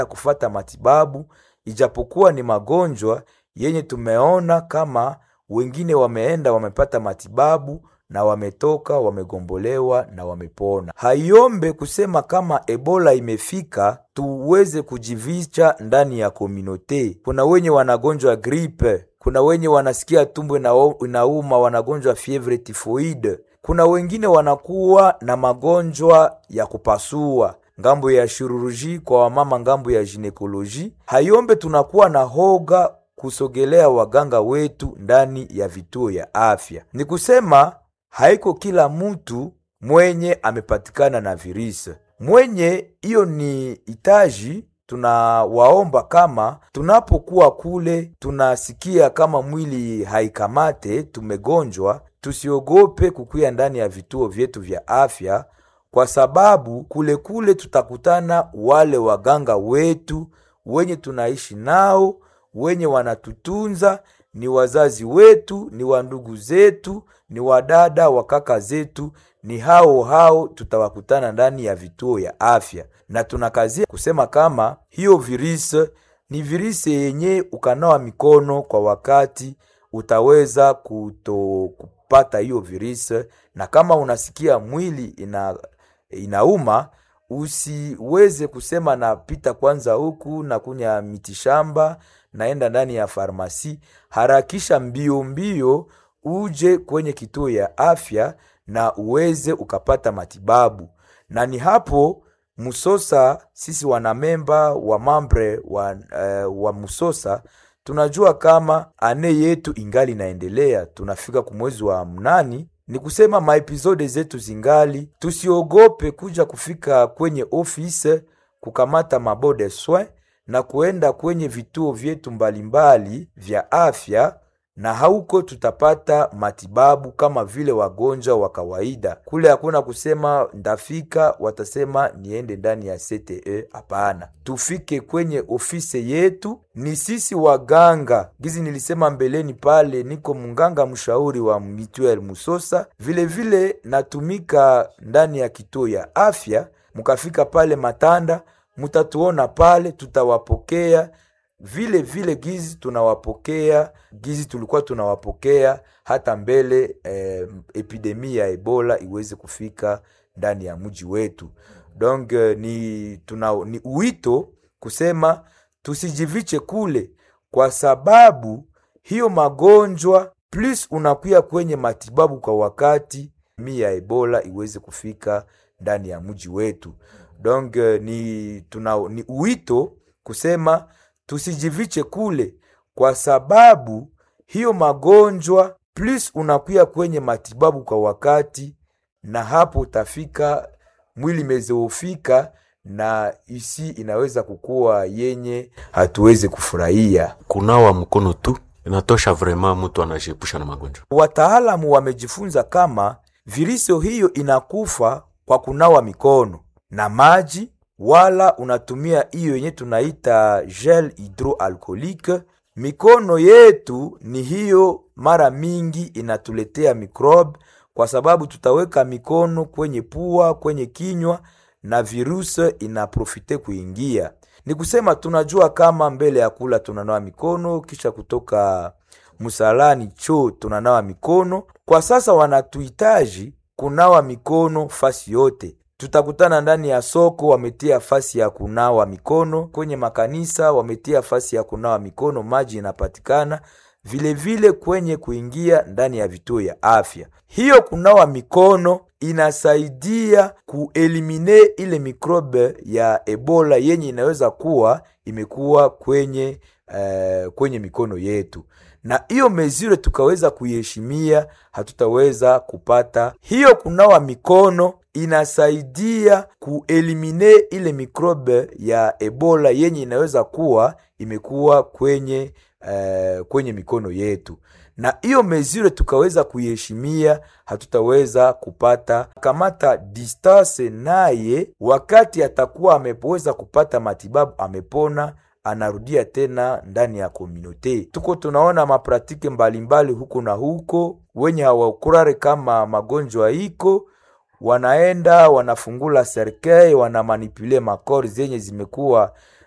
kufata matibabu, ijapokuwa ni magonjwa yenye tumeona kama wengine wameenda wamepata matibabu na wametoka wamegombolewa na wamepona. Haiombe kusema kama Ebola imefika tuweze kujivicha ndani ya komunote. Kuna wenye wanagonjwa gripe, kuna wenye wanasikia tumbo inauma, wanagonjwa fievre tifoide, kuna wengine wanakuwa na magonjwa ya kupasua ngambo ya shiruruji kwa wamama, ngambo ya ginekoloji. Haiombe tunakuwa na hoga kusogelea waganga wetu ndani ya vituo ya afya. Ni kusema haiko kila mtu mwenye amepatikana na virisi mwenye hiyo ni itaji. Tunawaomba kama tunapokuwa kule tunasikia kama mwili haikamate, tumegonjwa, tusiogope kukuya ndani ya vituo vyetu vya afya, kwa sababu kule kule tutakutana wale waganga wetu wenye tunaishi nao, wenye wanatutunza ni wazazi wetu, ni wandugu zetu, ni wadada wa kaka zetu, ni hao hao tutawakutana ndani ya vituo ya afya, na tunakazia kusema kama hiyo virisi ni virisi yenye ukanawa mikono kwa wakati utaweza kuto kupata hiyo virisi, na kama unasikia mwili ina inauma usiweze kusema napita kwanza huku na kunya mitishamba naenda ndani ya farmasi. Harakisha mbio mbio uje kwenye kituo ya afya na uweze ukapata matibabu. Na ni hapo Musosa, sisi wanamemba wa mambre wa, uh, wa Musosa tunajua kama ane yetu ingali inaendelea, tunafika kumwezi wa mnani ni kusema maepizode zetu zingali, tusiogope kuja kufika kwenye ofisi kukamata mabode soin na kuenda kwenye vituo vyetu mbalimbali vya afya, na hauko tutapata matibabu kama vile wagonjwa wa kawaida. Kule hakuna kusema ndafika, watasema niende ndani ya CTE. Hapana, tufike kwenye ofisi yetu. Ni sisi waganga, gizi nilisema mbeleni pale, niko munganga mshauri wa Mituel Musosa, vilevile vile natumika ndani ya kituo ya afya. Mukafika pale Matanda mutatuona pale, tutawapokea vile vile gizi tunawapokea gizi tulikuwa tunawapokea hata mbele eh, epidemi ya Ebola iweze kufika ndani ya mji wetu. Donc ni, tuna, ni uwito kusema tusijiviche kule, kwa sababu hiyo magonjwa plus unakuya kwenye matibabu kwa wakati mi ya Ebola iweze kufika ndani ya mji wetu. Donc ni, tuna, ni uwito kusema tusijiviche kule, kwa sababu hiyo magonjwa plus unakuya kwenye matibabu kwa wakati, na hapo utafika mwili mezeofika na isi inaweza kukuwa yenye hatuwezi kufurahia. Kunawa mkono tu inatosha, vrema mtu anajiepusha na magonjwa. Wataalamu wamejifunza kama virusi hiyo inakufa kwa kunawa mikono na maji wala unatumia hiyo yenye tunaita gel hydroalcoolique. Mikono yetu ni hiyo, mara mingi inatuletea mikrobe, kwa sababu tutaweka mikono kwenye pua, kwenye kinywa na virusi inaprofite kuingia. Ni kusema tunajua kama mbele ya kula tunanawa mikono, kisha kutoka msalani choo tunanawa mikono. Kwa sasa wanatuhitaji kunawa mikono fasi yote tutakutana ndani ya soko, wametia fasi ya kunawa mikono. Kwenye makanisa wametia fasi ya kunawa mikono, maji inapatikana vilevile vile kwenye kuingia ndani ya vituo ya afya. Hiyo kunawa mikono inasaidia kuelimine ile mikrobe ya Ebola yenye inaweza kuwa imekuwa kwenye, uh, kwenye mikono yetu na hiyo mezure tukaweza kuiheshimia, hatutaweza kupata hiyo. Kunawa mikono inasaidia kuelimine ile mikrobe ya Ebola yenye inaweza kuwa imekuwa kwenye, uh, kwenye mikono yetu, na hiyo mezure tukaweza kuiheshimia, hatutaweza kupata kamata distance naye, wakati atakuwa ameweza kupata matibabu, amepona anarudia tena ndani ya komunote. Tuko tunaona mapratike mbalimbali huko na huko, wenye hawakurare kama magonjwa iko, wanaenda wanafungula serkei, wanamanipule makori zenye zimekuwa